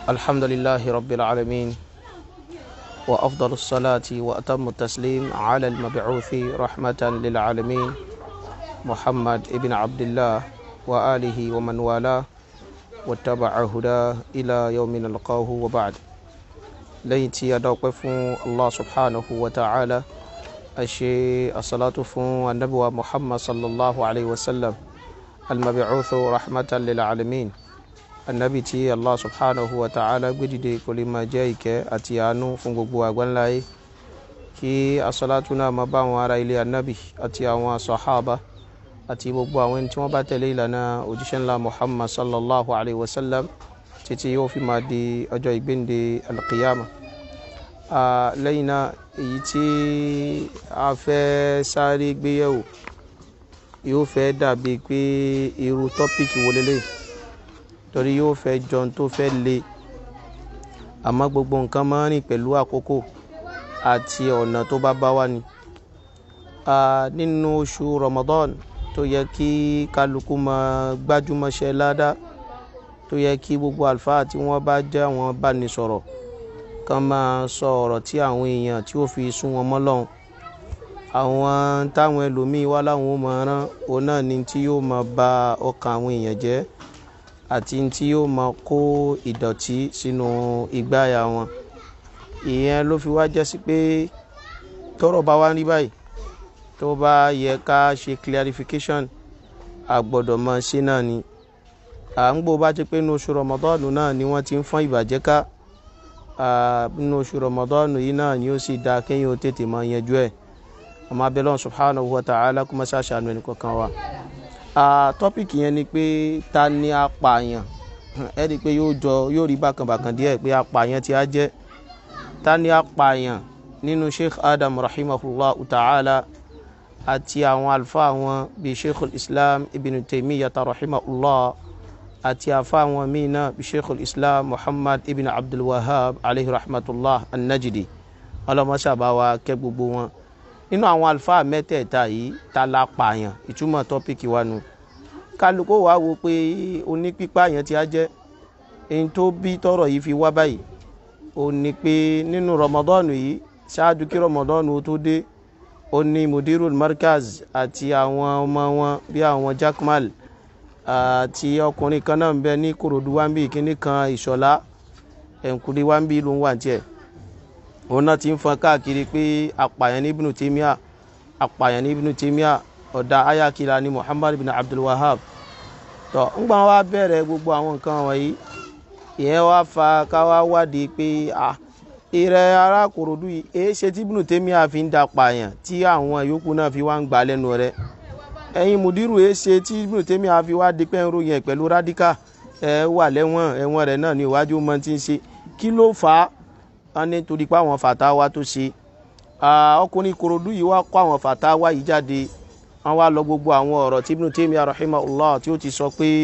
الحمد لله رب العالمين وأفضل الصلاة وأتم التسليم على المبعوث رحمة للعالمين محمد ابن عبد الله وآله ومن والاه واتبع هداه إلى يوم نلقاه وبعد ليتي يدوقف الله سبحانه وتعالى أشي الصلاة فون النبوة محمد صلى الله عليه وسلم المبعوث رحمة للعالمين anabi tí allah subhanahu wa ta'ala gbédìde kò lè máa jẹ́ ìkẹ́ àti àánú fún gbogbo àgbáńláyé kí asọ́látú náà máa bá àwọn ará ilé anabi àti àwọn sahaba àti gbogbo àwọn ẹni tí wọ́n bá tẹ̀lé ìlànà òjíṣẹ́ ńlá muhammad sallallahu alayhi wa sallam títí yóò fi máa di ọjọ́ ìgbéǹde alqiyama lẹ́yìn náà èyí tí a fẹ́ sáré gbéyẹ̀wò yóò fẹ́ dàbí pé irú tọ́pìkì wo lélẹ́yìí torí yóò fẹ́ jọun tó fẹ́ le àmọ́ gbogbo nǹkan máa ń rìn pẹ̀lú àkókò àti ọ̀nà tó bá bá wà ní. nínú oṣù Ramadan tó yẹ kí kálukú máa gbájúmọ́ṣẹ́ ládá tó yẹ kí gbogbo àlùfáà tí wọ́n bá jẹ́ àwọn bánisọ̀rọ̀ kan máa sọ ọ̀rọ̀ tí àwọn èèyàn tí ó fi sún wọn mọ́ lọ́hùn àwọn táwọn ẹlòmíín wá láwọn ó máa rán òun náà ni tí yóò máa ba ọkàn àwọn èèyàn jẹ́ àti tí yóò máa kó ìdọ̀tí sínú ìgbáyà wọn ìyẹn ló fi wá jẹ́ sí pé tọ́rọ̀ bá wá rí báyìí tó bá yẹ ká ṣe clarification àgbọ́dọ̀ máa ṣe náà ni à ń gbọ́ bá ti pé inú oṣù rọmọdọ́ọ̀nù náà ni wọ́n ti ń fọ́n ìbàjẹ́ ká inú oṣù rọmọdọ́ọ̀nù yìí náà ni ó sì dáa kéèyàn ó tètè máa yanjú ẹ̀ ọmọ abẹ́lẹ́ subhanahu wa ta'ala kó má ṣàṣàánú ẹnì kọ̀ọ̀kan wa tọ́pìkì yẹn ni pé ta ni apààyàn ẹ rí i pé yóò jọ yóò rí bákànbàkàn díẹ̀ pé apààyàn tí a jẹ́ ta ni apààyàn nínú sheikh adam rahimahullah ta'ala àti àwọn alfa wọn bíi sheikh islam ibn taymiyyah rahimahullah àti afa wọn míì náà bíi sheikh islam muhammad ibn abdul wahab alayhi rahmatullah an-najdi ọlọmọṣàbáwa kẹ́ gbogbo wọn nínú àwọn àlùfáà mẹ́tẹ̀ẹ̀ta yìí ta la pààyàn ìtumọ̀ tọ́pìkì wa nu kálukó wa wo pé onípípa yẹn ti á jẹ́ èyí tó bí tọrọ yìí fi wá báyìí ó ní pé nínú rọmọdọ́ọ̀nù yìí ṣáájú kí rọmọdọ́ọ̀nù tó dé ó ní mudirul markaz àti àwọn ọmọ wọn bí àwọn jakmal àti ọkùnrin kan náà ń bẹ ní korodu wambi kíní kan ìṣọ̀lá ẹ̀ǹkúrí wambi ló ń wà tiẹ̀ òun náà ti ń fọn káàkiri pé apààyàn ní ibùnú tèmíà apààyàn ní ibùnú tèmíà ọ̀dà ayakila ní muhammad bin abdul wahab tó ńgbà wá bẹ̀rẹ̀ gbogbo àwọn nǹkan wọ̀nyí ìyẹn wá fa ká wá wádìí pé à ìrẹ arákòròdú yìí èé ṣe tí ibùnú tèmíà fi ń da pààyàn tí àwọn yòókù náà fi wá ń gbà lẹ́nu rẹ̀ ẹ̀yin mùdírù èé ṣe tí ibùnú tèmíà fi wá di pé ń ròyìn ẹ̀ pẹ̀lú rádíkà ẹ̀ wà lẹ́wọ̀n ẹ̀wọ̀n rẹ̀ náà ní iwájú mọ́ ti ń ṣe kí ló fà á wọn ní torí pé àwọn fàtáwá tó ṣe ọkùnrin korodu yìí wá kó àwọn fàtáwá yìí jáde wọn wá lọ gbogbo àwọn ọ̀rọ̀ tí Ibn Taymiyyah rahimahullah tí ó ti sọ pé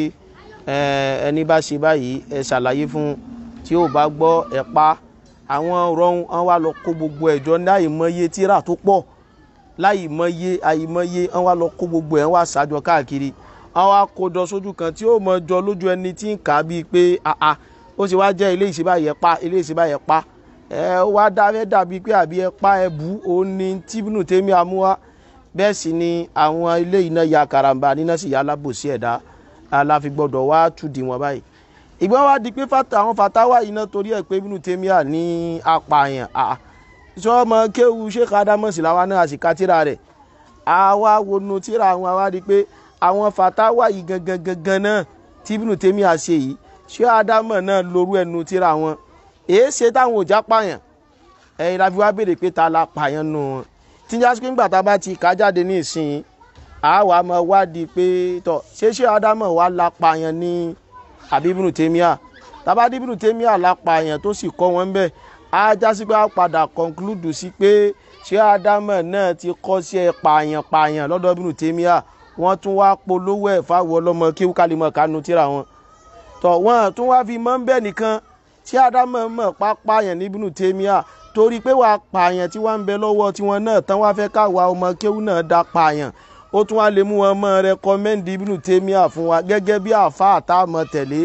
ẹni bá ṣe báyìí ẹ ṣàlàyé fún tí ó bá gbọ́ ẹ pa àwọn ọ̀rọ̀ wọn wá lọ kó gbogbo ẹ̀jọ́ láì mọye tíra tó pọ̀ láì mọye àìmọye wọn wá lọ kó gbogbo ẹ̀ wá ṣàjọ káàkiri wọn wá kó jọ sójú kan tí ó mọ jọ lójú ẹni tí ń kà á bíi pé ó sì wá jẹ́ ilé ìṣèbáyẹ pa ilé ìṣèbáyẹ pa ẹ wá dáfẹ́ dàbí pé àbí ẹ pa ẹ bù ó ní tíbínú tèmi àmúwá bẹ́ẹ̀ sì ni àwọn ilé iná ya karamba níná sì yá alábòsí ẹ̀dá aláfi gbọ́dọ̀ wá tùdí wọn báyìí ìgbà wa di pé àwọn fatawa iná torí ẹ̀ pé ibínú tèmi à ní apààyàn sọ ọmọ kéwu sheikh adamusi làwọn náà sì ka tíra rẹ̀ àwa wọnú tíra àwọn àwa di pé àwọn fatawa yìí gangan gangan náà tíbínú tèmi à ṣe yìí ṣé adamu náà lorú ẹnu tíra wọn èé ṣe táwọn òjá pààyàn ẹ̀yin la fi wá béèrè pé ta la pààyàn nù wọn tí n jásí pé ńgbà tá a bá ti kà jáde ní ìsìn àwa máa wádìí pé tọ ṣé ṣé ádámọ̀ wa la pààyàn ní àbíbùnú tèmíà tàbá díbùnú tèmíà la pààyàn tó sì kọ́ wọn ń bẹ̀ á jásí pé a padà conclude sí pé ṣé ádámọ̀ náà ti kọ́ sí ẹ pààyàn pààyàn lọ́dọ̀ bínú tèmíà wọ́n tún wá polówó ẹ̀ fáwọn ọlọ́mọ kéwúkálímọ̀ kánú tíra wọn tọ̀ wọ́n tún wá fi mọ́ ń bẹ̀ nìkan tí ádámọ̀ mọ̀ pápáyàn níbínú tèmíà torí pé wàá pààyàn tí wọ́n ń bẹ lọ́wọ́ tiwọn náà tán wá fẹ́ káwa ọmọ kéwú náà dá pààyàn ó tún wá lè mú wọn mọ́ rẹkọmẹ́ndì ibínú tèmíà fún wa gẹ́gẹ́ bí àfa àtàmọ̀ tẹ̀lé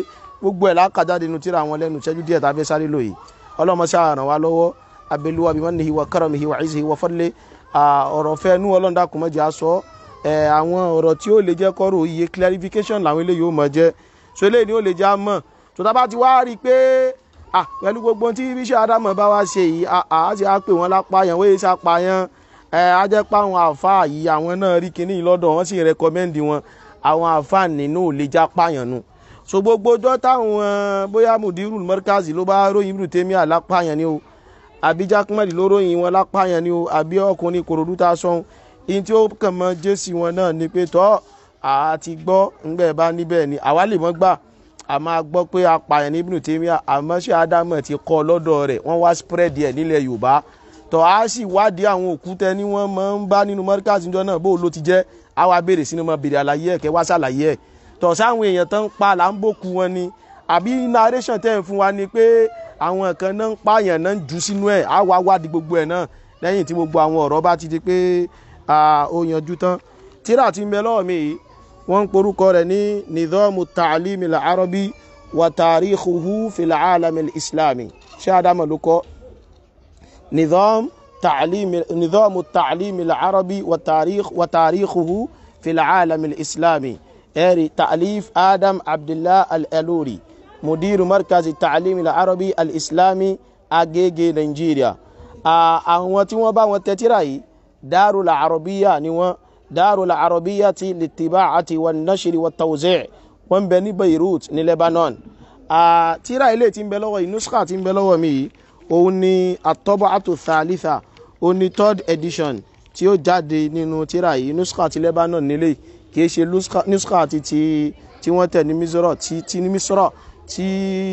gbogbo ẹ̀ lákàjáde nu tíra àwọn lẹ́nu ìṣẹ́jú díẹ̀ tàbí sáré lò yìí ọlọ́mọ ṣáà ràn wá lọ́wọ́ abẹ́lúwa bí wọ́n ní ìwà karamihi wa izzihi wa fadli ọ̀rọ̀ fẹ́ nú ọlọ́run dákun má jẹ́ á sọ àwọn ọ̀rọ̀ tí ó lè jẹ́ kọ́rọ̀ iye clarification làwọn eléyìí ó mọ̀ jẹ́ so eléyìí ni ó lè jẹ́ á mọ̀ tó tá bá ti wá rí i pé pẹ̀lú gbogbo tí bíṣẹ́ ádámọ̀ bá wá ṣe yìí àá ti á pè wọ́n lápáyàn wọ́n yé sápáyàn á jẹ́ pé àwọn àáfàá yìí àwọn náà rí kinní lọ́dọ̀ wọ́n sì rẹ́kọ́mẹ́ndì wọn àwọn àáfàá nínú ò lè já páyàn nù so gbogbo ọjọ́ táwọn bóyá mudiru mọ́ríkàzì ló bá ròyìn ibùdó tèmi àlápáyàn ni o àbí jákèmọ́lì ló ròyìn wọn lápáyàn ni o àbí ọkùnrin kòròdú tá a sọ ihun tí ó kàn mọ́ jésì wọn náà ni pé tọ́ àti gbọ́ ńgbẹ́ bá níbẹ̀ ni àwa lè mọ́ gbà a máa gbọ́ pé apààyàn ní ibùdó tèmi àmọ́ ṣé ádámọ̀ ti kọ́ lọ́dọ̀ rẹ̀ wọ́n wá spread ẹ̀ nílẹ̀ yorùbá tọ́ a sì wádìí àwọn òkúta ni wọ́n máa ń bá nínú mọ́ríkàzì níjọ́ náà bó ló ti jẹ́ àwa béèrè sínú mọ́ béèrè àlàyé ẹ̀ kẹ́ wá ṣàlàyé ẹ̀ tọ̀ sáwọn èèyàn tán ń pa là ń bòkú wọn ni àbí narration tẹ́ ń fún wa ni pé àwọn kan náà ń pààyàn náà ń jù sínú ẹ̀ á wá wádìí gbogbo ẹ̀ náà lẹ́yìn tí gbogbo àwọn ọ̀rọ̀ bá ti di pé ó yanjú tán tíra ti ń bẹ lọ́wọ́ mi yìí wọ́n ń porúkọ rẹ̀ ní nidhamu ta'limi al-arabi wa tarikhuhu fil alami al-islami ṣé adama ló kọ́ nidham ta'limi nidhamu ta'limi al-arabi wa tarikh wa tarikhuhu fil alami al-islami ẹ̀rí ta'lif adam abdullah al-eluri mudiru markazi ta'limi al-arabi al-islami agége nigeria àwọn tí wọ́n bá wọn tẹ́tíra yìí darul arabiya ni wọ́n darul arabiya ti litiba'ati wa nashiri wa tawzi' wọ́n bẹ ní beirut ní lebanon tíra ilé tí ń bẹ lọ́wọ́ yìí nuskha tí ń bẹ lọ́wọ́ mi yìí òun ni atọ́bọ̀tò thalitha òun ni third edition tí ó jáde nínú tíra yìí nuskha ti lebanon nílé kìí ṣe nuskha ti ti tí wọ́n tẹ̀ ní misra tí tí ní misra tí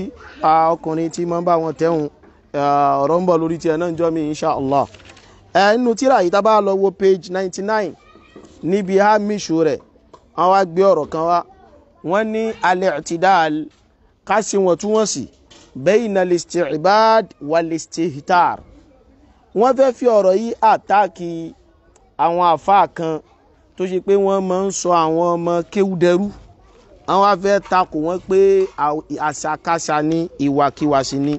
ọkùnrin tí máa ń bá wọn tẹ̀hún ọ̀rọ̀ ń bọ̀ lórí tiẹ̀ náà ń jọ́ mi insha allah nínú tíra yìí tá bá lọ wo page ninety nine níbi hamishu rẹ̀ wọ́n wá gbé ọ̀rọ̀ kan wá wọ́n ní al-i'tidal ká sí wọn tún wọ́n sí bayna al-isti'bad wal-istihtar wọ́n fẹ́ fi ọ̀rọ̀ yìí àtáàkì àwọn àfáà kan tó ṣe pé wọ́n máa ń sọ àwọn ọmọ kéwúdẹrú àwọn á fẹ́ takò wọ́n pé àṣàkáṣà ní ìwàkiwà sí ni.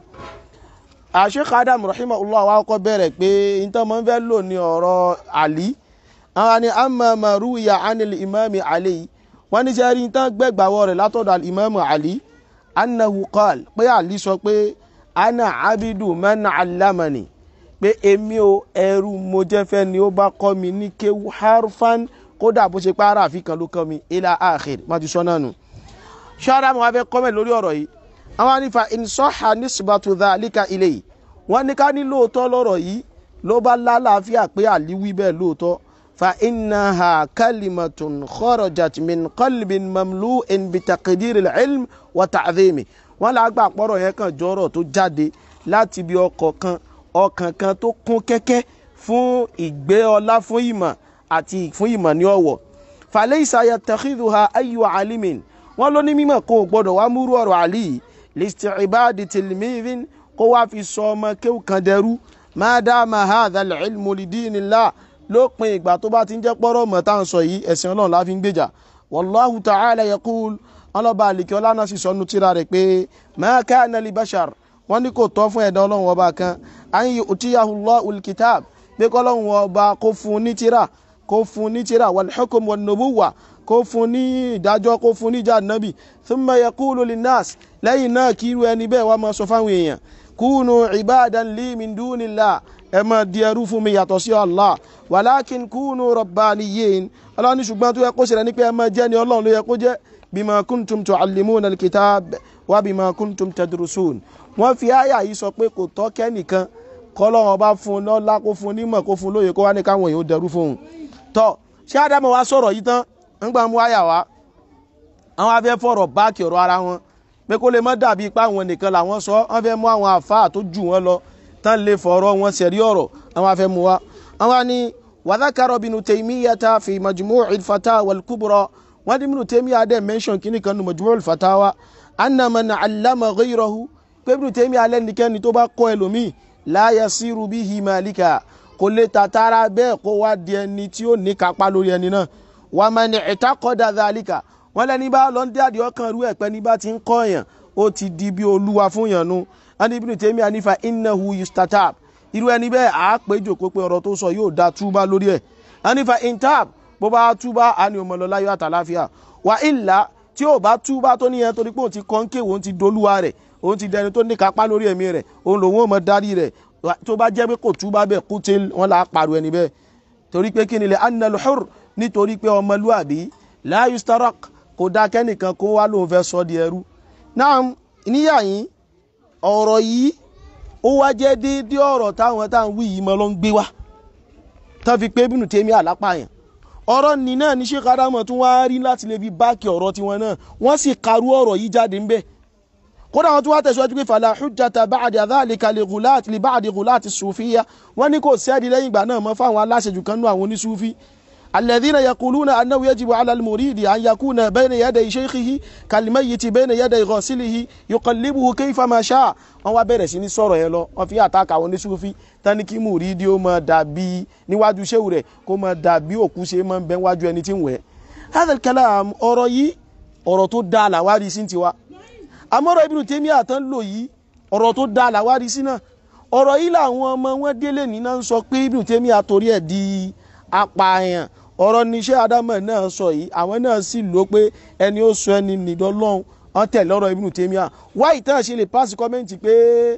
Sheikh Adam rahimahullah wa kọ́ bẹ̀rẹ̀ pé nítorí wọ́n fẹ́ lò ní ọ̀rọ̀ àlí àwọn ni amma ma ruwiya anil imami ali wọ́n ní sẹ́rí tán gbẹ́gbàwọ́ rẹ̀ látọ̀dọ̀ al-imam ali annahu qal pé ali sọ pé ana abidu man allamani pé èmi o ẹrú mo jẹ́ fẹ́ ni ó bá kọ́ mi ní kéwú harfan kódà bó ṣe pààrà àfikàn ló kọ́ mi ila akhir má ti sọ náà nù. ṣọ́ra mo wá fẹ́ kọ́mẹ̀ lórí ọ̀rọ̀ yìí àwọn anífa insọ́ha nisbatu dhalika ilayhi wọ́n ní ká ní lóòótọ́ lọ́rọ̀ yìí ló bá lálàáfíà pé àlí wí bẹ́ẹ̀ lóòótọ́ فإنها كلمة خرجت من قلب مملوء بتقدير العلم وتعظيمه wọ́n là gbà pọ̀rọ̀ yẹn kan jọ̀rọ̀ tó jáde láti bí ọkọ̀ kan ọkàn kan tó kún kẹ́kẹ́ fún ìgbé ọlá fún ìmọ̀ àti fún ìmọ̀ ní ọ̀wọ̀ فليس يتخذها أي عالم wọ́n ló ní mímọ̀ kó o gbọ́dọ̀ wá múrú ọ̀rọ̀ àlì لاستعباد تلميذ kó wá fi sọ ọmọ kéwù kan dẹrú ما دام هذا العلم لدين الله lópin ìgbà tó bá ti ń jẹ́ pọ́rọ̀ mọ̀ tá à ń sọ yìí ẹ̀sìn ọlọ́run láfi ń gbèjà wallahu ta'ala yaqul ọlọ́ba àlìkẹ́ ọlánà sì sọnù tíra rẹ̀ pé ma kana li bashar wọ́n ní kò tọ́ fún ẹ̀dá ọlọ́run ọba kan an yu'tiyahu Allahul kitab pé kọ́lọ́run ọba kó fún ní tíra kó fún ní tíra wal hukm wan nubuwwa kó fún ní ìdájọ́ kó fún níjà nábì thumma yaqulu linnas lẹ́yìn náà kí irú ẹni bẹ́ẹ̀ wá máa sọ fáwọn èèyàn kúnù ibadan li min dunillah ẹ máa di ẹrú fún mi yàtọ̀ sí Allah wàlákin kúnù rabbaniyin ọlọ́run ní ṣùgbọ́n tó yẹ kó ṣẹlẹ̀ ní pé ẹ máa jẹ́ ni ọlọ́run ló yẹ kó jẹ́ bima kuntum tuallimuna alkitab wa bima kuntum tadrusun wọ́n fi àyà yìí sọ pé kò tọ́ kẹ́nìkan kọ́lọ́run ọba fún un lọ́lá kó fún un nímọ̀ kó fún un lóye kó wá ní káwọn èèyàn ó dẹrú fún un tọ́ ṣé ádámọ̀ wá sọ̀rọ̀ yìí tán ńgbà mú àyà wá àwọn afẹ́ fọ̀rọ̀ báàkì ọ̀rọ̀ ara wọn pé kó lè má dàbí ipá àwọn nìkan làwọn sọ wọ́n fẹ́ mú àwọn àfáà tó jù wọ́n lọ tán lè fọ̀rọ̀ wọn sẹ̀rí ọ̀rọ̀ àwọn afẹ́ mu wa àwọn ni wàdákàrọ̀ bínú tèmíyàtà fi majmu'il fatawa al-kubra wọ́n ní bínú tèmíyà dẹ̀ mention kìíní kan nu majmu'il fatawa anna man allama ghayrahu pé bínú tèmíyà lẹ́nikẹ́ni tó bá kọ́ ẹlòmíì la yasiru bihi malika kò lè tàtàrà bẹ́ẹ̀ kó wá di ẹni tí ó ní kápá lórí ẹni náà wa man i'taqada dhalika wọ́n lẹ́ni bá lọ ń dé àdìọ́ kan rú ẹ̀pẹ́ ní bá ti ń kọ́ èèyàn ó ti di bí olúwa fún yànnú ẹni Ibn Taymiyyah nífa innahu yustatab irú ẹni bẹ́ẹ̀ àá pé jòkó pé ọ̀rọ̀ tó sọ yóò da túbá lórí ẹ̀ ẹni fa intab bó bá túbá á ní ọmọ lọ láyọ̀ àtàláfíà wà ìlà tí ò bá túbá tó níyẹn torí pé òun ti kọ́ńké òun ti dolúwa rẹ̀ òun ti dẹni tó ní kápá lórí ẹ̀mí rẹ̀ òun lòun ò mọ darí rẹ̀ tó bá jẹ́ pé kò túbá bẹ́ẹ̀ kú tí wọ́n là á pariwo ẹni bẹ́ẹ̀ torí pé kí ni lè annal hur nítorí pé ọmọlúàbí la yustarak kò dá kẹ́nìkan kó wá lóun fẹ́ sọ di ẹrú náà níyà yín ọ̀rọ̀ yìí ó wá jẹ́ déédéé ọ̀rọ̀ táwọn táwọn wí yìí mọ́ ló ń gbé wá tán fi pé Ibn Taymiyyah àlápàyàn ọ̀rọ̀ ní náà ní Sheikh Adamu tún wá rí láti lè fi báàkì ọ̀rọ̀ tiwọn náà wọ́n sì karú ọ̀rọ̀ yìí jáde ń bẹ̀ kódà wọn tún wá tẹ̀síwájú pé fala hujjata ba'da dhalika li ghulati li ba'di ghulati sufiyya wọ́n ní kò sẹ́ẹ̀dì lẹ́yìn ìgbà náà mọ́ fáwọn aláṣejù kan nú àwọn oníṣúfí الذين يقولون أنه يجب على المريد أن يكون بين يدي شيخه كالميت بين يدي غاسله يقلبه كيفما شاء wọ́n wá bẹ̀rẹ̀ sí ní sọ̀rọ̀ yẹn lọ wọ́n fi àtàkà àwọn oníṣúfí tání kí mùrídìí ó máa dàbí níwájú ṣéwù rẹ̀ kó máa dàbí òkú ṣe máa ń bẹ wájú ẹni tí ń wẹ̀. hadha kalam ọ̀rọ̀ yìí ọ̀rọ̀ tó dáa làwárí sí tiwa àmọ́rọ̀ Ibn Taymiyyah tán lò yìí ọ̀rọ̀ tó dáa làwárí sí náà ọ̀rọ̀ yìí làwọn ọmọ wọn délé ní náà ń sọ pé Ibn Taymiyyah torí ẹ̀ di apààyàn ọ̀rọ̀ níṣẹ́ Ádámọ̀ náà sọ yìí àwọn náà sì lò pé ẹni ó sọ ẹni nìdọ́ lọ́hùn wọ́n tẹ̀lé ọ̀rọ̀ Ibn Taymiyyah wáyé tán ṣe lè pàṣẹ kọ́mẹ́ǹtì pé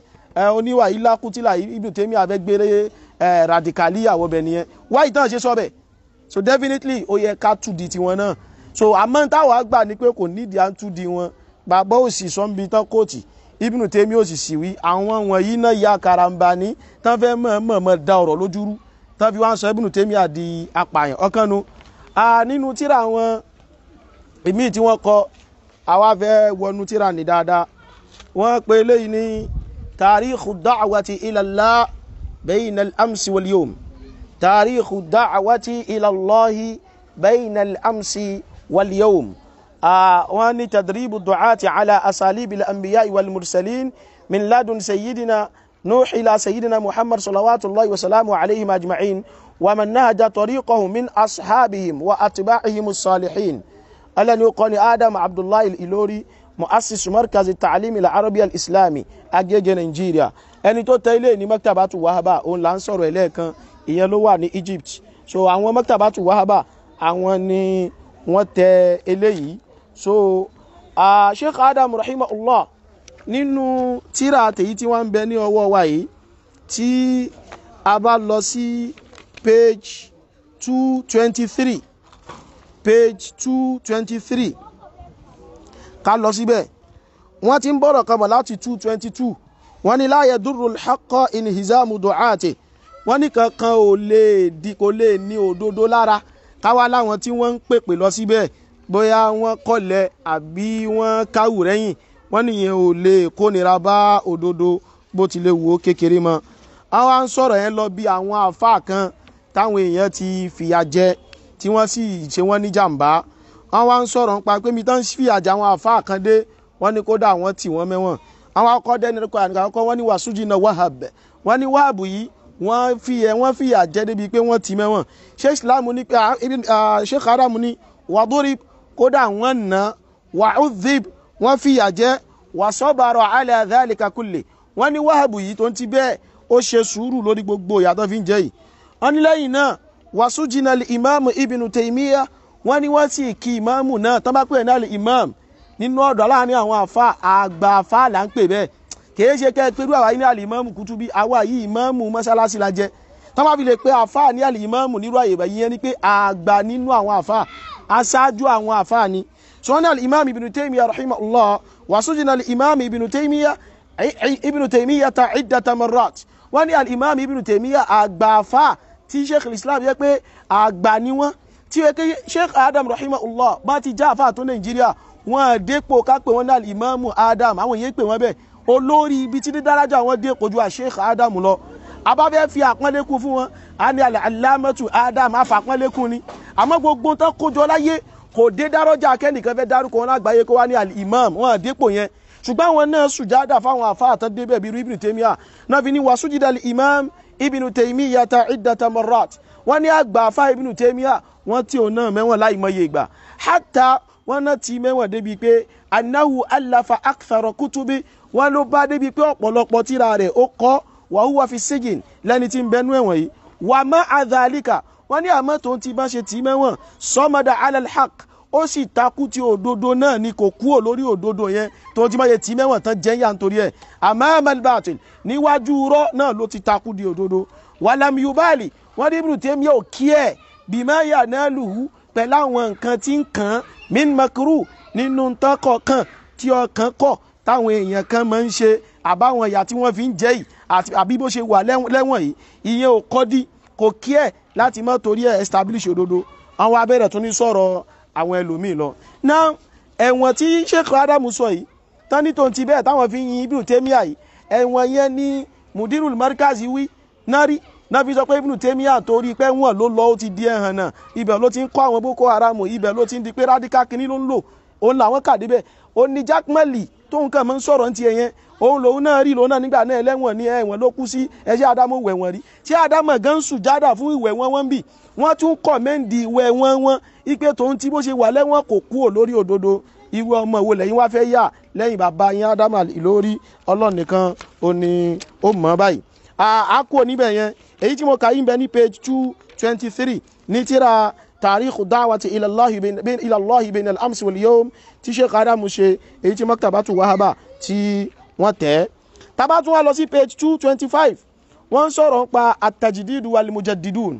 oníwà yìí lákútìlà Ibn Taymiyyah fẹ́ gbére radicali àwọ̀ bẹ̀ nìyẹn wáyé tán ṣe sọ bẹ̀ so definitely ó yẹ ká tù di tiwọn náà so àmọ́ táwọn àgbà ni pé kò nídìí à ń tù di wọn bàbá òsì sọ́nbi tán kóòtì Ibn Taymiyyah òsì sì wí àwọn wọ̀nyí náà ya karambani tán fẹ́ mọ̀ọ́mọ̀ da ọ̀rọ̀ lójúrú tán fi wá ń sọ Ibn Taymiyyah di apààyàn ọ̀kan nu nínú tíra àwọn ìmíì tí wọ́n kọ àwa fẹ́ wọnú tíra ní dáadáa wọ́n pe eléyìí ní tarikhu da'wati ila Allah bayna al-amsi wal yawm tarikhu da'wati ila Allah bayna al-amsi wal yawm wọ́n ní tadribu du'ati ala asalibi al-anbiya'i wal mursalin min ladun sayyidina نوح إلى سيدنا محمد صلوات الله وسلامه عليهم أجمعين ومن نهج طريقه من أصحابهم وأتباعهم الصالحين ألا يقول آدم عبد الله الإلوري مؤسس مركز التعليم العربي الإسلامي أجيجي نيجيريا ẹni tó tẹ ilé ní maktabatu wahaba òun là ń sọ̀rọ̀ ẹlẹ́ẹ̀kan ìyẹn ló wà ní Egypt so àwọn maktabatu wahaba àwọn ni wọ́n tẹ eléyìí so uh, Sheikh Adam rahimahullah nínú tíra tèyí tí wọ́n ń bẹ ní ọwọ́ wa yìí tí a bá lọ sí page two twenty three page two twenty three ká lọ síbẹ̀ wọ́n ti ń bọ̀rọ̀ kan bọ̀ láti two twenty two wọ́n ní la yadurru al-haqqa inhizamu du'ati wọ́n ní kankan ò lè di kò lè ní òdodo lára káwá láwọn tí wọ́n ń pèpè lọ síbẹ̀ bóyá wọ́n kọ̀lẹ̀ àbí wọ́n káwù rẹ́yìn wọ́n nìyẹn ò lè kónira bá òdodo bó ti lè wò ó kékeré mọ́ àwọn à ń sọ̀rọ̀ yẹn lọ bí àwọn àáfàá kan táwọn èèyàn ti fìyà jẹ tí wọ́n sì ṣe wọ́n ní jàǹbá àwọn à ń sọ̀rọ̀ nípa pé mi tán fìyà jẹ àwọn àáfàá kan dé wọ́n ní kódà wọ́n tì wọ́n mẹ́wọ̀n àwọn akọ́dẹ́ ní kọ́ àkọ́kọ́ wọ́n ní wàsújì náà wahab wọ́n ní wahab yìí wọ́n fìyà wọ́n fìyà jẹ débi pé wọ́n tì mẹ́wọ̀n sheikh islam ní pé sheikh adam ní wàdúrì kódà wọ́n nà wàhùdìb wọ́n fìyà jẹ wàsọ́bàrọ̀ alẹ́ àdáàlìkà kulli wọ́n ní wàhábù yìí tó ń ti bẹ́ẹ̀ ó ṣe sùúrù lórí gbogbo ìyàtọ̀ fi ń jẹ́ yìí wọ́n ní lẹ́yìn náà wàsújìnà ìmáàmù ibnu tèmíyà wọ́n ní wọ́n sì kí ìmáàmù náà tán bá pè náà lè ìmáàmù nínú ọ̀dọ̀ láàrin àwọn àfa àgbà àfa là ń pè bẹ́ẹ̀ kìí ṣe kẹ́ ẹ pẹ̀lú àwa ní àlè ìmáàmù kútúbí àwa yìí ìmáàmù mọ́sálásí la jẹ́ tán bá fi lè pe àfa ní àlè ìmáàmù nírú àyè bẹ́ẹ̀ yẹn ni pé àgbà nínú àwọn àfa aṣáájú àwọn àfa ni sọ́nà ìmáàmù ibnu tèmíyà rahimahullah وسجن الإمام ابن تيمية ابن تيمية عدة مرات wọ́n ní al-imam ibn taymiya àgbàfà tí sheikh islam yẹ pé àgbà ni wọ́n tí ó ké sheikh adam rahimahullah bá ti já àfà tó nàìjíríà wọ́n dépò ká pé wọ́n ní al-imam adam àwọn èyí pè wọ́n bẹ́ẹ̀ olórí ibi tí dídárájà wọn dé kojú à sheikh adam lọ abáfẹ́ fi àpọ́nlékún fún wọn a ní al-allamatu adam afàpọ́nlékún ni àmọ́ gbogbo tán kójọ láyé kò dé dárọ́jà kẹ́nìkan fẹ́ dárúkọ wọn lágbàáyé kó wá ní al-imam wọn àdépò yẹn ṣùgbọ́n àwọn náà sùjádà fáwọn àfáà tán débẹ̀ bíi ibn taymiya náà fi ní wà sùjìdà al-imam ibn taymiya ta iddata marrat wọ́n ní àgbà àfáà ibn taymiya wọ́n tí ò náà mẹ́wọ̀n láì mọye ìgbà hatta wọ́n náà ti mẹ́wọ̀n débi pé annahu allafa akthara kutubi wọn ló bá débi pé ọ̀pọ̀lọpọ̀ tíra rẹ̀ ó kọ́ wa huwa fi sijin lẹ́ni tí ń bẹnu ẹ̀wọ̀n yìí wa ma adhalika wọ́n ní àmọ́ tó ń ti bá ṣe tì í mẹ́wọ̀n sọ́mọdà alalhaq ó sì takú ti òdodo náà ni kò kúrò lórí òdodo yẹn tó ń ti bá ṣe tì í mẹ́wọ̀n tán jẹ́ yà nítorí ẹ̀ àmọ́ amalbatil níwájú rọ́ náà ló ti takú di òdodo wàlámi yubali wọ́n ní ibùdó tèmi ò kí ẹ̀ bímọ yà náà lùhú pẹ̀lú àwọn nǹkan tí ń kàn án min makru nínú ntán kọ̀ọ̀kan tí ọkàn kọ̀ táwọn èèyàn kan máa ń ṣe àbáwọn ìyà tí wọ́n fi ń jẹ yìí àbí bó ṣe wà lẹ́wọ̀n yìí ìyẹn ò kọ́ dí kò kí ẹ̀ láti má torí ẹ̀ establish òdodo àwọn abẹ́rẹ́ tó ní sọ̀rọ̀ àwọn ẹlòmíì lọ. náà ẹ̀wọ̀n tí Sheikh Adamu sọ yìí tán ní tòun ti bẹ́ẹ̀ táwọn fi yin Ibn Taymiyyah yìí ẹ̀wọ̀n yẹn ní Mudirul Markazi wí nárí náà fi sọ pé Ibn Taymiyyah torí pé wọ́n ló lọ ó ti di ẹ̀hàn náà ibẹ̀ ló ti ń kọ́ àwọn Boko Haram ibẹ̀ ló ti ń di pé radical kìíní ló ń lò òun làwọn kàdé bẹ́ẹ̀ ó ní Jack Mali tóun kàn máa ń sọ̀rọ̀ ní tiẹ̀ yẹn òun lòun náà rí lòun náà nígbà náà ẹlẹ́wọ̀n ní ẹ̀wọ̀n ló kú sí ẹṣẹ́ Ádámù wẹ̀wọ̀n rí tí Ádámù gan sùjádà fún ìwẹ̀ wọn wọ́n bì wọ́n tún kọ̀mẹ́ǹdì ìwẹ̀ wọn wọn ipe tòun tí bó ṣe wà lẹ́wọ̀n kò kúrò lórí òdodo irú ọmọ ìwo lẹ́yìn wá fẹ́ yà lẹ́yìn bàbá yín Ádámù ìlórí Ọlọ́run nìkan ó ní ó mọ̀ báyìí a kú níbẹ̀ yẹn èyí tí mo kà yín bẹ ní page two twenty three ní tíra tàríkù dáwàtí ilallahi bin al-amsi wal yawm tí Sheikh Adamu ṣe èyí tí maktabatu wahaba tí wọ́n tẹ̀. tábà tún wá lọ sí page two twenty five wọ́n ń sọ̀rọ̀ nípa at-tajdidu wal mujaddidun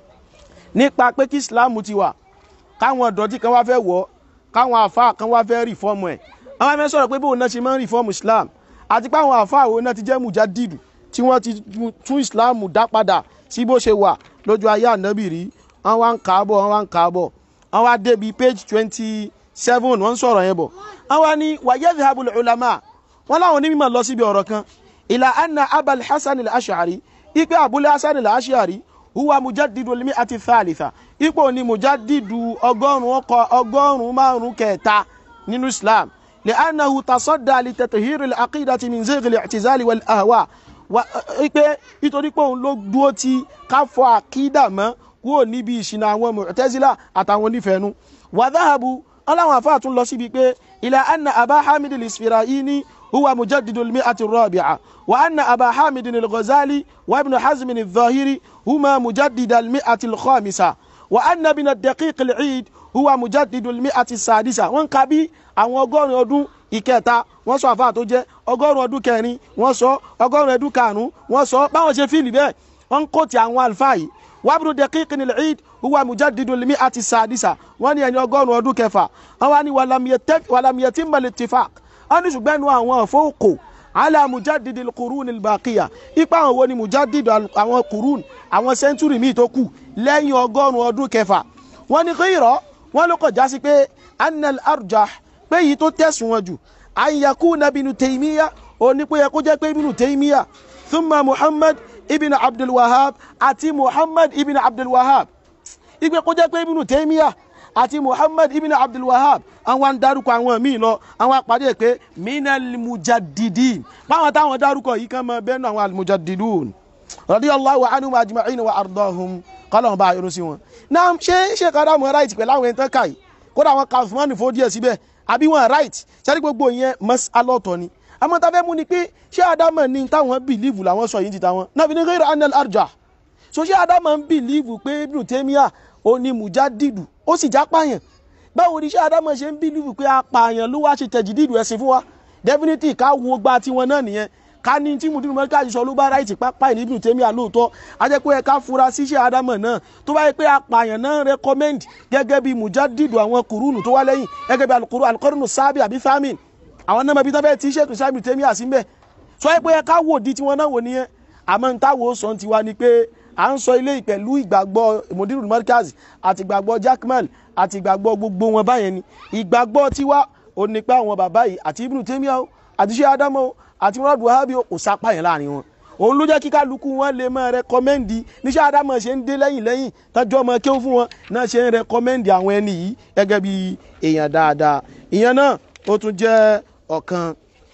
nípa pé kí islam ti wà káwọn ọ̀dọ́tí kan wá fẹ́ wọ̀ káwọn àfa kan wá fẹ́ rìfọ́ọ̀mù ẹ̀ àwọn afẹ́ sọ̀rọ̀ pé bóun náà ṣe máa ń rìfọ́ọ̀mù islam àti pé àwọn àfa àwọn náà ti jẹ́ mujaddidu tí wọ́n ti tún islam dá padà sí bó ṣe wà lójú ayé ànábì rí wọ́n wá ń kà á bọ̀ wọ́n wá ń kà á bọ̀ wọ́n wá débi page twenty seven wọ́n ń sọ̀rọ̀ yẹn bọ̀ wọ́n wá ní wa yadhhabul ulama wọ́n láwọn onímọ̀ lọ síbi ọ̀rọ̀ kan ìlà anna abal hasan al-ash'ari ipe abul hasan al-ash'ari huwa mujaddidu limi ati thalitha ipò ni mujaddidu ọgọ́rùn ọkọ̀ ọgọ́rùn márùn kẹta nínú islam li annahu tasadda li tathhir al-aqidati min zigh al-i'tizal wal ahwa wa ipe nítorí pé òun ló dúró ti káfọ àkídà mọ́ kúrò níbi ìṣìnà àwọn mu'tazila àtàwọn onífẹ̀ẹ́nu wa dhahabu aláwọn àfáà tún lọ síbi pé ila anna aba hamid al-isfirayini هو مجدد المئة الرابعة وأن أبا حامد الغزالي وابن حزم الظاهري هما مجدد المئة الخامسة وأن ابن الدقيق العيد هو مجدد المئة السادسة wọ́n kà bí àwọn ọgọ́rùn ọdún ìkẹta wọ́n sọ àfáà tó jẹ́ ọgọ́rùn ọdún kẹrin wọ́n sọ ọgọ́rùn ọdún karùn-ún wọ́n sọ báwọn ṣe fíìlì bẹ́ẹ̀ wọ́n kó ti àwọn àlùfáà yìí wabnu daqiq al-eid huwa mujaddidu al-mi'ati sadisa wọ́n ní ẹni ọgọ́rùn ọdún kẹfà wọ́n wá ní walam yatimma al-ittifaq wọ́n ní ṣùgbọ́n ẹnu àwọn àfọwọ́kò ala mujadidi kurun ilbaqiya ipa àwọn wo ni mujadidi àwọn kurun àwọn sẹ́ńtúrì míì tó kù lẹ́yìn ọgọ́rùn-ún ọdún kẹfà wọ́n ní kéèrọ wọ́n ló kọjá sí pé anal arjah pé èyí tó tẹ̀sùn wọn jù ayaku nabinu taymiya òní pé yẹ kó jẹ́ pé ibinu taymiya thumma muhammad ibn abdul wahab àti muhammad ibn abdul wahab ìgbẹ́ kó jẹ́ pé ibinu taymiya àti muhammad ibn abdul wahab àwọn ń darúkọ àwọn míì lọ àwọn àpàdé pé minal mujaddidin báwọn táwọn darúkọ yìí kan mọ bẹ́ẹ̀ náà àwọn almujaddidun radiyallahu anhum ajma'in wa ardahum kọ́lọ́n bá irun sí wọn. náà ṣé ṣé kára mọ right pẹ̀lú àwọn ẹ̀ńtán káyì kódà àwọn kàfùmánì fò díẹ̀ síbẹ̀ àbí wọn right sẹ́ni gbogbo yẹn mọ́s alọ́tọ̀ ni. àmọ́ tá a fẹ́ mú ni pé ṣé ádámọ̀ ní táwọn bìlíìfù làwọn sọ yìí ti táwọn náà fi ní ghayra anal arjah so ṣé ádámọ̀ ń bìlíìfù pé ibnu taymiya ó ní mujaddidu ó sì já pààyàn báwo ni iṣẹ́ adámọ̀ ṣe ń bílíìfù pé apààyàn ló wá ṣe tẹ̀jìdìdù ẹ̀sìn fún wa definitely ká wo gba tiwọn náà nìyẹn ká ní tí mùdúrú mọ́ríkà ṣiṣọ́ ló bá ráìtì pápá ìní Ibn Taymiyyah lóòótọ́ a jẹ́ pé ẹ ká fura sí iṣẹ́ adámọ̀ náà tó bá yẹ pé apààyàn náà recommend gẹ́gẹ́ bí mujaddidu àwọn kùrúnù tó wá lẹ́yìn gẹ́gẹ́ bí alukuru alikọ́rùnù sábì àbí thamin àwọn náà mọ̀bí tó fẹ́ tí iṣẹ́ tó ṣáà Ibn Taymiyyah sí mbẹ́ sọ pé ẹ ká wò di tiwọn náà wò nìyẹn àmọ́ ń táwo sọ ti wá ni pé à ń sọ ilé pẹ̀lú ìgbàgbọ́ mudiru markaz àti ìgbàgbọ́ jackman àti ìgbàgbọ́ gbogbo wọn báyẹn ni ìgbàgbọ́ tiwa ò ní pé àwọn bàbá yìí àti ibnu taymiya o àti ṣé ádámù o àti murad wahabi o kò sápá yẹn láàrin wọn òun ló jẹ́ kí kálukú wọn lè máa rẹkọmẹ́ndì níṣẹ́ ádámù ṣe ń dé lẹ́yìn lẹ́yìn tọ́jú ọmọ kéwù fún wọn náà ṣe ń rẹkọmẹ́ndì àwọn ẹni yìí gẹ́gẹ́ bí èèyàn dáadáa ìyẹn náà ó tún jẹ́ ọ̀kan.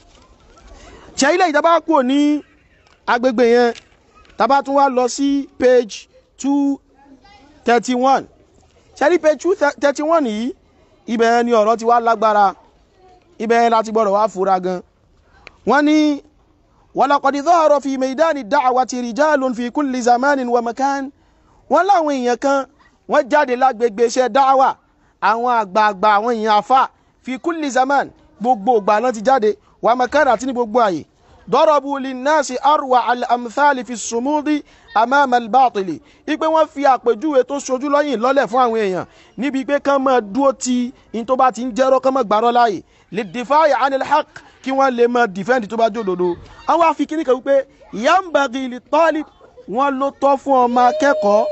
ṣe ilé ìjọba kúrò ní agbègbè yẹn tábà tún wá lọ sí page two thirty one ṣẹ́rí page two thirty one yìí ibẹ̀ ni ọ̀rọ̀ ti wá lágbára ibẹ̀ láti gbọ́dọ̀ wá fura gan wọ́n ní walaqad dhahara fi maidani da'wati rijalun fi kulli zamanin wa makan wọ́n láwọn èèyàn kan wọ́n jáde lágbègbè iṣẹ́ dáwà àwọn àgbààgbà àwọn èèyàn afa fi kulli zaman gbogbo ìgbà náà ti jáde wa makan àti ní gbogbo àyè dọ́rọ̀bù linnasi arwa al-amthali fi sumudi amama al-batili ipe wọ́n fi àpèjúwe tó sojú lọ́yìn lọ́lẹ̀ fún àwọn èèyàn níbi pé kán máa dúró ti in tó bá ti ń jẹ́rọ́ kán máa gbàrọ́ láàyè lè dìfáyà anil haq kí wọ́n lè máa dìfẹ́ǹdì tó bá jòdòdó àwọn afikini kan wípé yambagi li talib wọ́n ló tọ́ fún ọmọ akẹ́kọ̀ọ́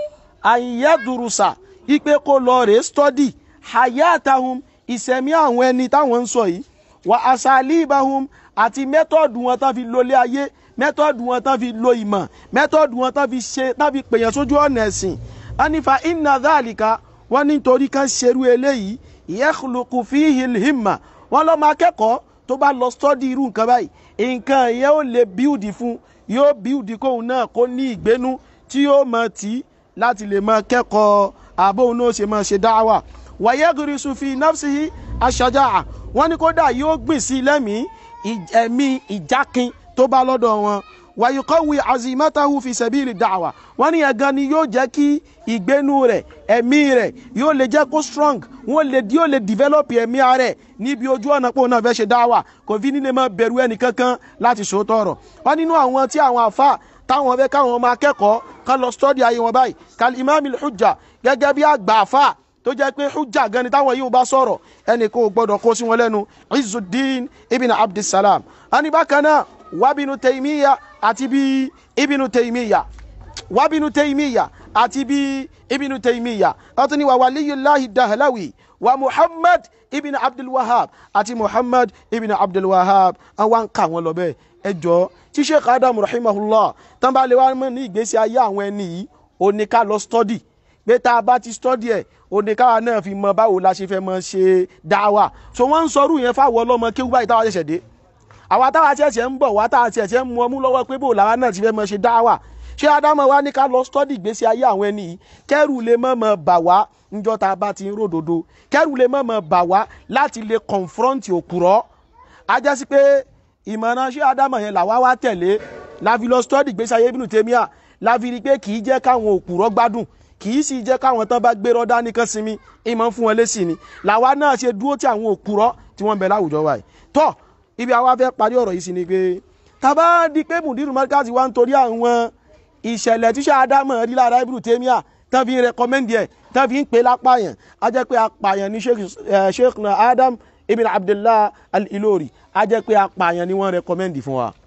àyẹ̀dùrùsà ipe kó lọ rèé stọ́dì hayatahum ìsẹ̀mí àwọn ẹni táwọn ń sọ yìí wà asalibahum àti mẹ́tọ́ọ̀dù wọn tán fi lólé ayé mẹ́tọ́ọ̀dù wọn tán fi lo ìmọ̀ mẹ́tọ́ọ̀dù wọn tán fi ṣe tán fi pèyàn sójú ọ̀nà ẹ̀sìn anifa inna dhalika wọ́n nítorí kan ṣerú eléyìí yakhluqu fihi al-himma wọ́n lọ́mọ akẹ́kọ̀ọ́ tó bá lọ stọ́dì irú nǹkan báyìí nǹkan yẹn ó lè bíùdì fún yóò bíùdì kóun náà kó ní ìgbénú tí yóò mọ tí láti lè mọ kẹ́kọ̀ọ́ àbóun náà ṣe máa ṣe dáwà wa yaghrisu fi nafsihi ash-shaja'a wọ́n ní kódà yóò gbìn sí lẹ́mìí ẹ̀mí ìjákin tó bá lọ́dọ̀ wọn wàyíkọ́wì azimatahu fi sẹ́bìrì da'wa wọ́n ní ẹ̀gan ni yóò jẹ́ kí ìgbénu rẹ̀ ẹ̀mí rẹ̀ yóò lè jẹ́ kó strong wọ́n lè yóò lè develop ẹ̀mí rẹ̀ níbi ojú ọ̀nà pé òun náà fẹ́ ṣe dáwà kò fi nílé máa bẹ̀rù ẹnì kankan láti sòótọ́ ọ̀rọ̀ wọ́n nínú àwọn tí àwọn àfa táwọn fẹ́ káwọn ọmọ akẹ́kọ̀ọ́ kan lọ study ayé wọn báyìí kal imam al-hujja gẹ́gẹ́ bí àgbà àfa tó jẹ́ pé hujja gan ni táwọn yìí bá sọ̀rọ̀ ẹnì kò gbọ́dọ̀ kó sí wọn lẹ́nu Izzuddin ibn Abdussalam ani bákan náà wabinu Taymiya àti bí ibnu Taymiya wabinu Taymiya àti bí ibnu Taymiya ọtún ni wà waliyullahi Dahlawi wa Muhammad ibn Abdul Wahhab àti Muhammad ibn Abdul Wahhab àwọn kà wọn lọ bẹ́ẹ̀ ẹ jọ tí Sheikh Adam rahimahullah tán bá lè wá mọ̀ ní ìgbésí ayé àwọn ẹni yìí ó ní ká lọ study pé tá a bá ti study ẹ̀ òde káwa náà fi mọ báwo la ṣe fẹ́ mọ ṣe dáwà so wọ́n ń sọrú yẹn fáwọn ọlọ́mọ kéwú báyìí táwa ṣẹ̀ṣẹ̀ dé àwa táwa ṣẹ̀ṣẹ̀ ń bọ̀ wá táwa ṣẹ̀ṣẹ̀ ń mú ọmú lọ́wọ́ pé bò làwa náà ti fẹ́ mọ ṣe dáwà ṣé ádámọ̀ wa ní ká lọ stọ́dì ìgbésí ayé àwọn ẹni yìí kẹ́rù lè mọ̀ mọ̀ bà wá níjọ́ tá a bá ti ń ròdòdó kẹ́rù lè mọ̀ mọ̀ bà wá láti lè confront òkúrọ́ a jẹ́ sí pé ìmọ̀ràn ṣé ádámọ̀ yẹn làwa wá tẹ̀lé la fi lọ stọ́dì ìgbésí ayé Ibn Taymiyyah la fi rí i pé kì í jẹ́ káwọn òkúrọ́ gbádùn kì í sì jẹ́ káwọn tán bá gbé rọ́dá nìkan sinmi ìmọ̀ fún wọn lésì ni làwa náà ṣe dúró tí àwọn òkúrọ́ tí wọ́n ń bẹ láwùjọ wa yìí tọ́ ibi àwa fẹ́ parí ọ̀rọ̀ yìí sí ni pé tàbá di pé mùdírù mọ́ríkàsì wa ń torí àwọn ìṣẹ̀lẹ̀ tíṣà ádámọ̀ rí lára Ibn Taymiyyah tán fi ń rẹkọmẹ́ndì ẹ̀ tán fi ń pè lápàyàn á jẹ́ pé apàyàn ní Sheikh Adam ibn Abdullah al-Ilori á jẹ́ pé apàyàn ni wọ́n rẹkọmẹ́ndì fún wa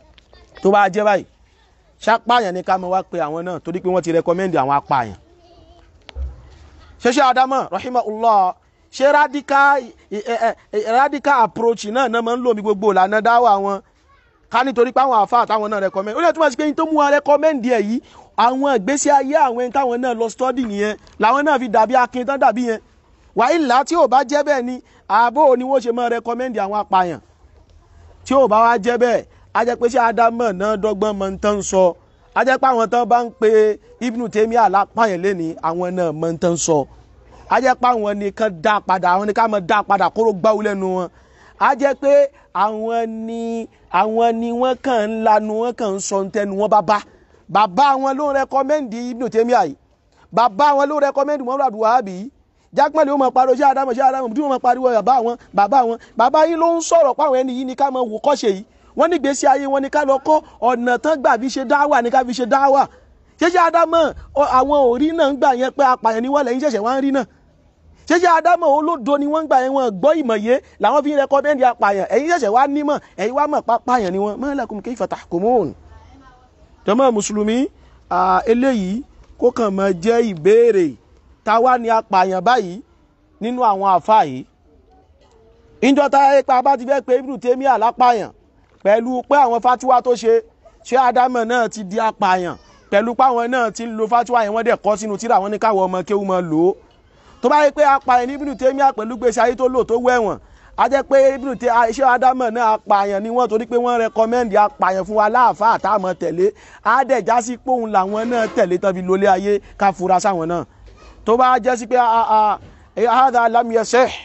tó bá jẹ́ báyìí ṣàpàyàn ni ká mọ wá pé àwọn náà torí pé wọ́n ti rẹkọmẹ́ndì àwọn apàyàn ṣẹṣẹ adama rahimahullah ṣe radical radical approach náà náà máa ń lò mí gbogbo ìlànà dáwà wọn ká nítorí pé àwọn àfa àtàwọn náà rẹkọmẹ́ndì ó lè túmọ̀ sí pé yín tó mú wọn rẹkọmẹ́ndì ẹ̀ yìí àwọn ìgbésí ayé àwọn ẹni táwọn náà lọ study nìyẹn làwọn náà fi dàbí akin tán dàbí yẹn wàhálà tí ò bá jẹ́ bẹ́ẹ̀ ni ààbò ni wọ́n ṣe máa rẹkọmẹ́ndì àwọn apààyàn tí ò bá wá jẹ́ bẹ́ẹ̀ a jẹ́ pé ṣé ádámọ̀ náà dọ́gbọ́n mọ̀ ń tán sọ a jẹ́ pé àwọn tán bá ń pe Ibn Taymiyyah lápáyàn lẹ́ni àwọn náà mọ̀ ń tán sọ a jẹ́ pé àwọn nìkan dá padà àwọn nìkan mọ̀ dá padà kóró gbáwó lẹ́nu wọn a jẹ́ pé àwọn ni àwọn ni wọ́n kàn ń lanu wọ́n kàn ń sọ ntẹnu wọn bàbá bàbá wọn ló ń rẹkọmẹ́ndì Ibn Taymiyyah yìí bàbá wọn ló ń rẹkọmẹ́ndì Muhammad Abdul Wahhab yìí jákèmọ́lẹ̀ ó mọ̀ pariwo ṣé Ádámù ṣé Ádámù bí wọ́n mọ̀ pariwo bàbá wọn bàbá wọn bàbá yìí ló ń sọ̀rọ̀ pàwọn ẹni yìí ni ká mọ̀ wò kọ́ṣe yìí wọ́n ní gbèsè ayé wọn ni ká lọ kọ́ ọ̀nà tán gbà fi ṣe dáwà ni ká fi ṣe dáwà ṣéṣe Ádámọ̀ àwọn òrí náà ń gbà yẹn pé apààyàn ni wọ́n lẹ́yìn ṣẹ̀ṣẹ̀ wá ń rí náà ṣéṣe Ádámọ̀ olódo ni wọ́n ń gbà yẹn wọn gbọ́ ìmọ̀ye làwọn fi ń rẹkọmẹ́ndì apààyàn ẹ̀yin ṣẹ̀ṣẹ̀ wá nímọ̀ ẹ̀yin wá mọ̀ pápáyàn ni wọ́n ma lakum kayfa tahkumun. jàmá mùsùlùmí eléyìí kó kàn máa jẹ́ ìbéèrè táwa ni apààyàn báyìí nínú àwọn àfa yìí ìjọ táyé pa bá ti fẹ́ pé Ibn Taymiyyah lápààyàn pẹ̀lú pé àwọn fatiwa tó ṣe ṣé ádámọ̀ náà ti di apààyàn pẹ̀lú pé àwọn náà ti ń lo fatiwa yẹn wọ́n dẹ̀ kọ́ sínú tíra wọn ní káwọn ọmọ kéwú máa lò ó tó bá yẹ pé apààyàn ní Ibn Taymiyyah pẹ̀lú gbèsè ayé tó lò tó wẹ̀wọ̀n a jẹ́ pé Ibn Taymiyyah ṣé ádámọ̀ náà apààyàn ni wọ́n torí pé wọ́n rẹkọmẹ́ndì apààyàn fún wa láàfáà àtàmọ̀ tẹ̀lé á dẹ̀ já sí pé òun làwọn náà tẹ̀lé tán fi lólé ayé ká fura sáwọn náà tó bá jẹ́ sí pé hadha lam yasih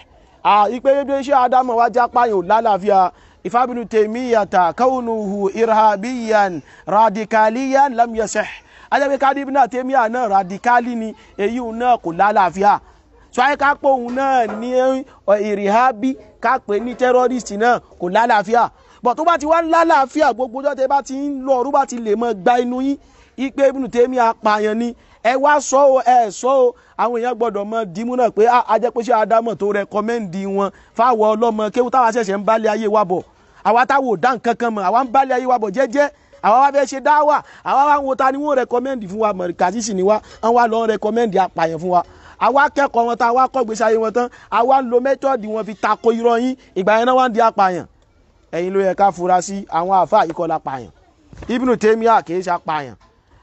ìpè bí ṣé ádámù wá já pààyàn ò lálàáfíà ìfábínú tèmíyàtà káwọnùhù irhabiyan radikaliyan lam yasih ajẹ́pẹ́ kádìbí náà tèmíyà náà radikali ni èyí náà kò lálàáfíà so ayé ká pé òun náà ní ìrìhábí ká pè ní tẹ́rọ́rìstì náà kò lálàáfíà bọ̀ tó bá ti wá lálàáfíà gbogbo ọjọ́ tẹ bá ti ń lọ ọdún bá ti lè mọ gba inú yín ipe ibùdó tèmi apààyàn ni ẹ wá sọ o ẹ sọ o àwọn èèyàn gbọ́dọ̀ mọ dìímú náà pé ajẹ́pẹ́sẹ́ ádámọ̀ tó rẹkọmẹ́ǹdì wọn fáwọn ọlọ́mọ kéwù táwa ṣẹ̀ṣẹ̀ ń bálé ayé wa bọ̀ àwa táwọn ò dá nǹkan kan mọ̀ àwa ń bálé ayé wa bọ̀ jẹ́jẹ́ àwa wá fẹ́ ṣe dáwà àwa wá ń wo ta ni wọ́n rẹkọmẹ́ǹdì fún wa mọ̀rìkàtì sì ni wa wọ́n wá lọ rẹkọmẹ́ǹdì apààyàn fún wa àwa kẹ́kọ̀ọ́ wọn tá a wá kọ́ gbèsè ayé wọn tán àwa ń lo mẹ́tọ́ọ̀dì wọn fi tako irọ́ yín ìgbà yẹn náà wá ń di apààyàn ẹ̀yin ló yẹ ká fura sí àwọn àfa ìkọlà pààyàn Ibn Taymiyyah kì í ṣe apààyàn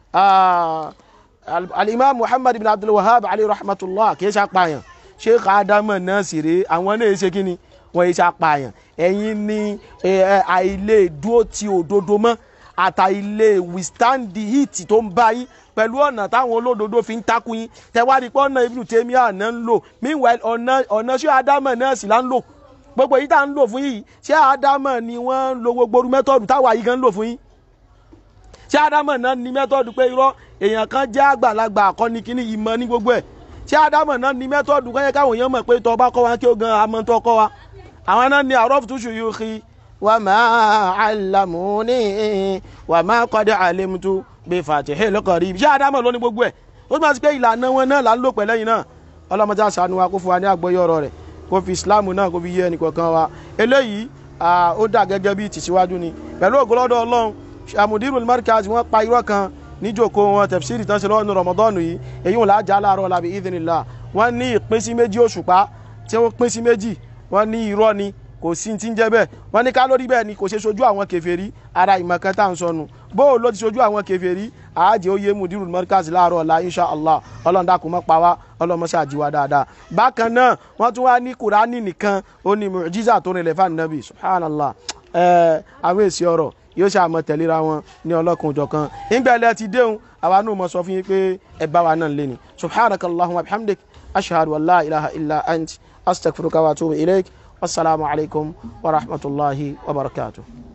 alimami Muhammad ibn Abdul Wahhab alayhi rahmatullah kì í ṣe apààyàn Sheikh Adamu náà sì rèé àwọn náà ṣe kí ni wọ́n yìí ṣe apààyàn ẹ̀yin ní àìlè dúró ti òdodo mọ́ àtàìlè withstand the heat tó ń bá yín pẹ̀lú ọ̀nà táwọn olódodo fi ń takú yín tẹ̀wádìí pé ọ̀nà Ibn Taymiyyah náà ń lò meanwhile ọ̀nà ọ̀nà ṣé Ádámọ̀ náà sì là ń lò gbogbo yìí tá à ń lò fún yìí ṣé Ádámọ̀ ni wọ́n ń lo gbogbo orú mẹ́tọ́ọ̀dù táwa yìí gan ń lò fún yín ṣé Ádámọ̀ náà ní mẹ́tọ́ọ̀dù pé irọ́ èèyàn kan jẹ́ àgbàlagbà àkọ́ni kíní ìmọ̀ ní gbogbo ẹ̀ ṣé Ádámọ̀ náà ní mẹ́tọ́ọ̀dù kọ́yẹ káwọn èèyàn mọ̀ pé tọ́ bá kọ́ wa kí ó gan amọ̀ tó kọ́ wa àwọn náà ní àrọ́fù tó ṣòyò kí وما علموني وما قد علمت بفاتح القريب ṣé Ádámọ̀ ló ní gbogbo ẹ̀ ó máa ti pé ìlànà wọn náà là ń lò pẹ̀lẹ́yìn náà ọlọ́mọdé àṣàánú wa kó fún wa ní àgbọ́yé ọ̀rọ̀ rẹ̀ kó fi Islam náà kó fi yé ẹnì kọ̀ọ̀kan wa eléyìí ó dà gẹ́gẹ́ bí tìṣíwájú ni pẹ̀lú ògbólọ́dọ̀ Ọlọ́run Mudirul Markaz wọ́n pa irọ́ kan níjòkó wọn tafsiri tán ṣe lọ́wọ́ ní Ramadan yìí èyí wọn lájà láàárọ̀ làbí idhnillah wọ́n ní ìpín sí méjì òṣùpá tí wọ́n pín sí méjì wọ́n ní irọ́ ni kò sí ti ń jẹ́ bẹ́ẹ̀ wọ́n ní ká lórí bẹ́ẹ̀ ni kò ṣe sojú àwọn kèfèrí ara ìmọ̀kan tá à ń sọnù bóò ló ti sojú àwọn kèfèrí àájẹ́ oyè Mudirul Markaz láàárọ̀ ọ̀la insha allah ọlọ́run dákun mọ́ pa wá ọlọ́run mọ́ṣẹ́ àjíwá dáadáa bákan náà wọ́n tún wá ní kùránì nìkan ó ní mu'jiza tó rìnlẹ̀ fún ànábì subhanallah ẹ̀ àwọn èsì ọ̀rọ̀ yóò ṣe àmọ́ tẹ̀léra wọn ní ọlọ́kun òjọ̀ kan ìgbẹ́lẹ̀ ti déhùn àwa náà mọ̀ sọ fún yín pé ẹ bá wa náà lé ní subhanakallahumma bihamdik ashhadu an la ilaha illa ant astaghfiruka wa atubu ilayk والسلام عليكم ورحمة الله وبركاته